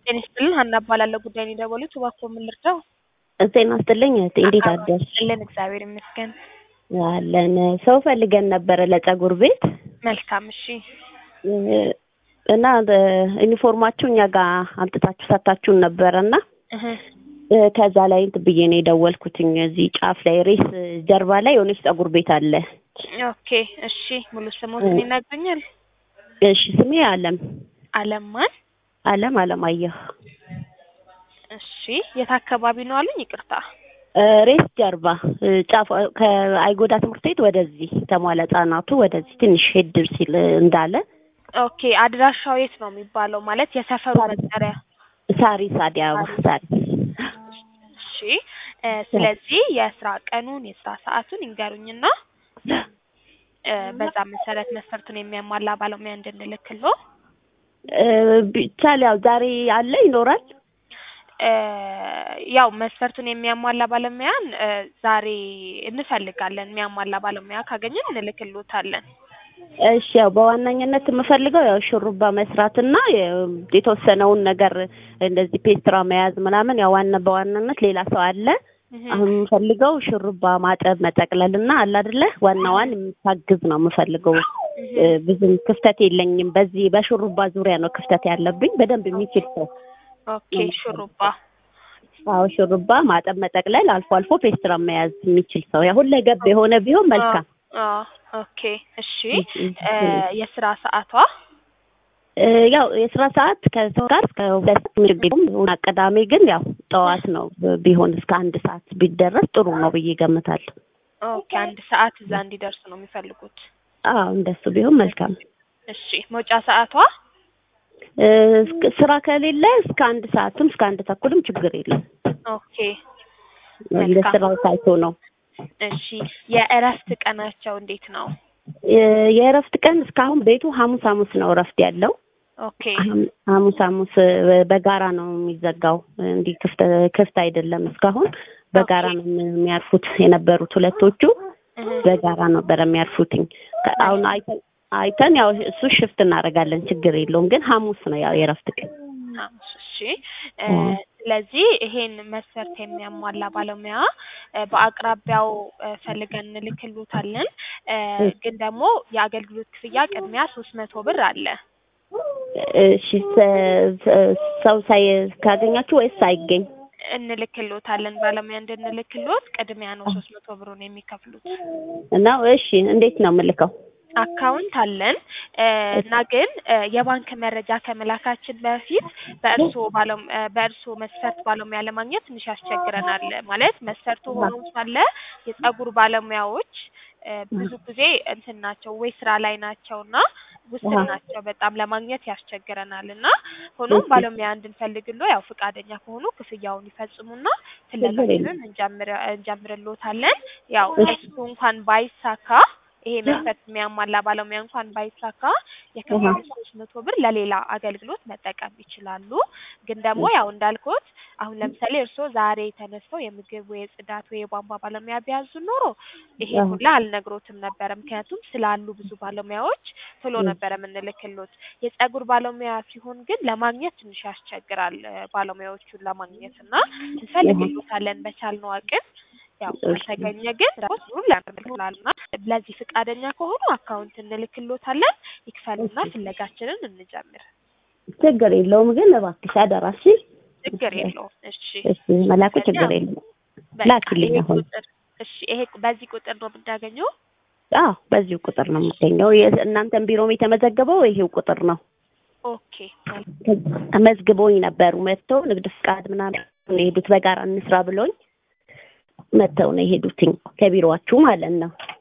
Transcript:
ጤና ይስጥልን ሀና እባላለሁ ጉዳይ ነው የደወሉት እባክዎ ምን ልርዳው ጤና ይስጥልኝ እህቴ እንዴት አደርሽ አለን እግዚአብሔር ይመስገን አለን ሰው ፈልገን ነበረ ለጸጉር ቤት መልካም እሺ እና ዩኒፎርማችሁ እኛ ጋር አምጥታችሁ ሰታችሁን ነበረ እና እህ ከዛ ላይ እንትን ብዬ ነው የደወልኩትኝ እዚህ ጫፍ ላይ ሬስ ጀርባ ላይ የሆነች ጸጉር ቤት አለ ኦኬ እሺ ሙሉ ስሞትን ይነግሩኛል እሺ ስሜ አለም አለም ማን አለም አለማየሁ እሺ የት አካባቢ ነው አሉኝ ይቅርታ ሬስ ጀርባ ጫፍ ከአይጎዳ ትምህርት ቤት ወደዚህ ተሟላ ህጻናቱ ወደዚህ ትንሽ ሄድ ሲል እንዳለ ኦኬ አድራሻው የት ነው የሚባለው ማለት የሰፈሩ መጠሪያ ሳሪስ አዲስ አበባ ሳሪስ እሺ ስለዚህ የስራ ቀኑን የስራ ሰዓቱን ይንገሩኝና በዛ መሰረት መስፈርቱን የሚያሟላ ባለሙያ እንድንልክሎ ቢቻል ያው ዛሬ አለ ይኖራል ያው መስፈርቱን የሚያሟላ ባለሙያን ዛሬ እንፈልጋለን። የሚያሟላ ባለሙያ ካገኘን እንልክሎታለን። እሺ ያው በዋናኝነት የምፈልገው ያው ሹሩባ መስራትና የተወሰነውን ነገር እንደዚህ ፔስትራ መያዝ ምናምን ያው ዋና በዋናነት ሌላ ሰው አለ። አሁን የምፈልገው ሹሩባ ማጠብ መጠቅለል እና አለ አይደለ ዋናዋን የምታግዝ ነው የምፈልገው። ብዙም ክፍተት የለኝም። በዚህ በሹሩባ ዙሪያ ነው ክፍተት ያለብኝ። በደንብ የሚችል ሰው ኦኬ ሹሩባ አዎ ሹሩባ ማጠብ መጠቅለል አልፎ አልፎ ፔስትራ መያዝ የሚችል ሰው ያው ሁለገብ የሆነ ቢሆን መልካም ኦኬ እሺ የስራ ሰዓቷ ያው የስራ ሰዓት ከሰው ጋር እስከ ሁለት ምግቢም ቅዳሜ ግን ያው ጠዋት ነው ቢሆን እስከ አንድ ሰዓት ቢደረስ ጥሩ ነው ብዬ ገምታለሁ። ኦኬ አንድ ሰዓት እዛ እንዲደርሱ ነው የሚፈልጉት። አዎ እንደሱ ቢሆን መልካም። እሺ መውጫ ሰዓቷ ስራ ከሌለ እስከ አንድ ሰዓትም እስከ አንድ ተኩልም ችግር የለም። ኦኬ እንደ ስራው ታይቶ ነው። እሺ የእረፍት ቀናቸው እንዴት ነው? የእረፍት ቀን እስካሁን ቤቱ ሐሙስ ሐሙስ ነው እረፍት ያለው። ኦኬ ሐሙስ ሐሙስ በጋራ ነው የሚዘጋው። እንዲህ ክፍት ክፍት አይደለም እስካሁን በጋራ ነው የሚያርፉት የነበሩት ሁለቶቹ በጋራ ነበረ የሚያርፉትኝ። አሁን አይተን አይተን ያው እሱ ሽፍት እናደርጋለን ችግር የለውም። ግን ሐሙስ ነው ያው የእረፍት ቀን። ሐሙስ እሺ። ስለዚህ ይሄን መስፈርት የሚያሟላ ባለሙያ በአቅራቢያው ፈልገን እንልክሎታለን። ግን ደግሞ የአገልግሎት ክፍያ ቅድሚያ ሶስት መቶ ብር አለ። እሺ ሰው ሳይ ካገኛችሁ ወይስ ሳይገኝ እንልክሎታለን። ባለሙያ እንድንልክሎት ቅድሚያ ነው ሶስት መቶ ብሩን የሚከፍሉት እና እሺ እንዴት ነው የምልከው? አካውንት አለን እና ግን የባንክ መረጃ ከመላካችን በፊት በእርስዎ በእርስዎ መስፈርት ባለሙያ ለማግኘት ትንሽ ያስቸግረናል። ማለት መስፈርቱ ሆኖ ሳለ የጸጉር ባለሙያዎች ብዙ ጊዜ እንትን ናቸው ወይ ስራ ላይ ናቸው እና ውስን ናቸው በጣም ለማግኘት ያስቸግረናል እና ሆኖም ባለሙያ እንድንፈልግሎ ያው ፈቃደኛ ከሆኑ ክፍያውን ይፈጽሙና ፍለጋችንን እንጀምርሎታለን። ያው እሱ እንኳን ባይሳካ ይሄ መስፈርት የሚያሟላ ባለሙያ እንኳን ባይሳካ የከፈሉት ሶስት መቶ ብር ለሌላ አገልግሎት መጠቀም ይችላሉ። ግን ደግሞ ያው እንዳልኩት አሁን ለምሳሌ እርስዎ ዛሬ ተነስተው የምግብ ወይ የጽዳት ወይ የቧንቧ ባለሙያ ቢያዙ ኖሮ ይሄ ሁላ አልነግሮትም ነበረ። ምክንያቱም ስላሉ ብዙ ባለሙያዎች ቶሎ ነበረ የምንልክሎት። የጸጉር ባለሙያ ሲሆን ግን ለማግኘት ትንሽ ያስቸግራል ባለሙያዎቹን ለማግኘት እና እንፈልግሎታለን በቻልነው አቅም ያው ከተገኘ ግን ሁሉ ያደርግላልና ለዚህ ፈቃደኛ ከሆኑ አካውንት እንልክሎታለን። ይክፈሉና ፍለጋችንን እንጀምር። ችግር የለውም ግን እባክሽ አደራሽ። ችግር የለውም። እሺ እሺ መላኩ ችግር የለውም። ላኪልኝ አሁን። እሺ ይሄ በዚህ ቁጥር ነው የምናገኘው? አዎ በዚሁ ቁጥር ነው የምገኘው። እናንተን ቢሮም የተመዘገበው ይሄው ቁጥር ነው። ኦኬ መዝግቦኝ ነበሩ መጥተው ንግድ ፍቃድ ምናምን የሄዱት በጋራ እንስራ ብሎኝ መጥተው ነው የሄዱትኝ ከቢሮዋችሁ ማለት ነው።